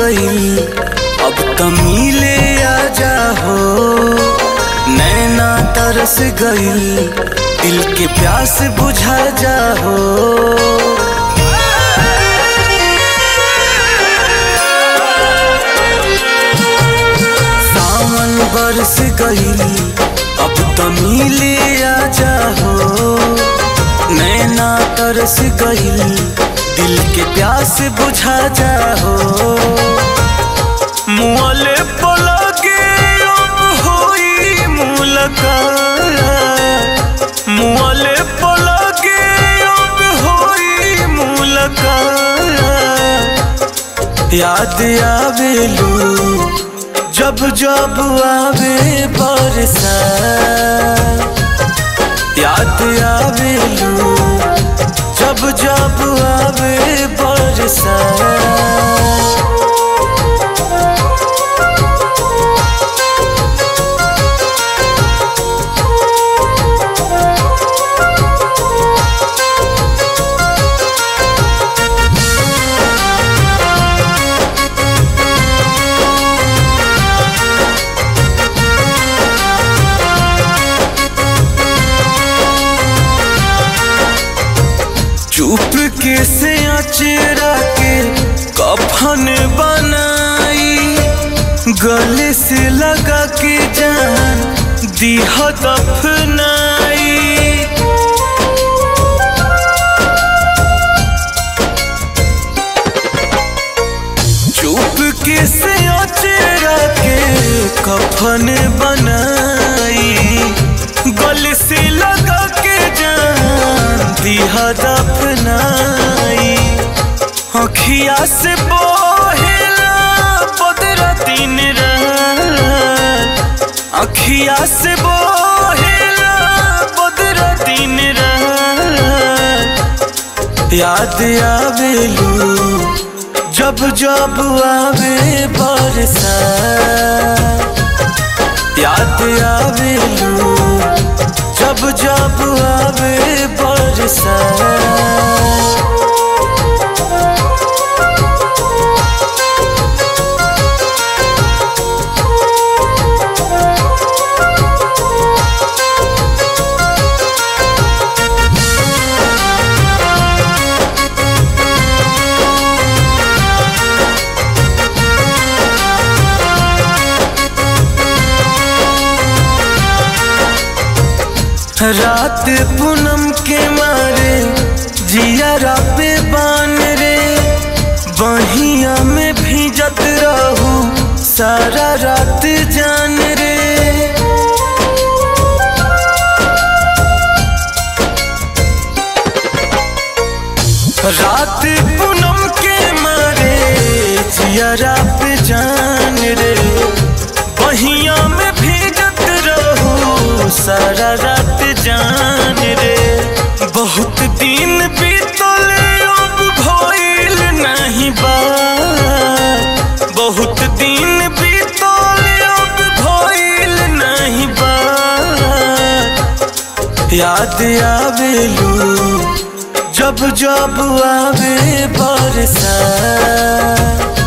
गईल अब त मिले आजा हो नैना तरस गईल दिल के प्यास बुझा जा हो सावन बरस गईल अब त मिले आजा हो नैना तरस गईल दिल के प्यास बुझा जा हो मुअले पलगे अब होई मुलाकात मुअले पलगे अब होई मुलाकात याद आवेलू जब जब आवे बरसा याद आवेलू जब जब आवे बरसा चुप के से अचेरा के कफन बनाई गले से लगा के जान दीह दफनाई चुप के से अचेरा के कफन बनाई गले से लगा के जान दिहा दफनाई अखिया से बोहेला बदरा दिन रात अखिया से बोहेला बदरा दिन रात याद आवेलू जब जब आवे बरसा याद आवेलू जब जब आवे बरसा रात पूनम के मारे जिया पे बान रे बहिया में भीजत रहू सारा रात जान रे रात पूनम के मारे जिया पे जान रे बहिया में भीजत रहू सारा रात जान रे बहुत दिन बीतले अब भइल नहीं बात बहुत दिन बीतले अब भइल नहीं बात याद आवेलू जब जब आवे बरसा